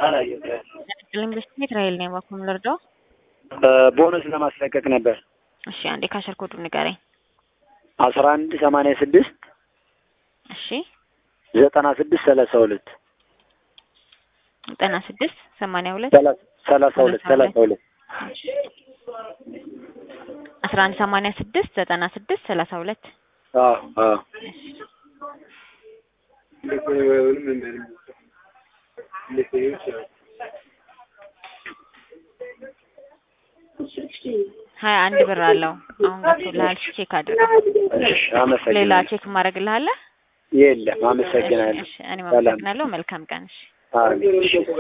ኢንቨስትሜንት ራይል ነው ባኩም ልርዳው። ቦነስ ለማስለቀቅ ነበር። እሺ አንዴ ካሸር ኮዱ ንገረኝ። አስራ አንድ ሰማንያ ስድስት እሺ ዘጠና ስድስት ሰላሳ ሁለት ዘጠና ስድስት ሰማንያ ሁለት ሰላሳ ሁለት ሰላሳ ሁለት አስራ አንድ ሰማንያ ስድስት ዘጠና ስድስት ሰላሳ ሁለት አዎ አዎ ሀያ አንድ ብር አለው። አሁን ገብቶልሃል። ቼክ አድርግ። እሺ አመሰግናለሁ። ሌላ ቼክ ማድረግልሃለህ? የለም አመሰግናለሁ። እሺ እኔም አመሰግናለሁ። መልካም ቀን። እሺ አሜን። እሺ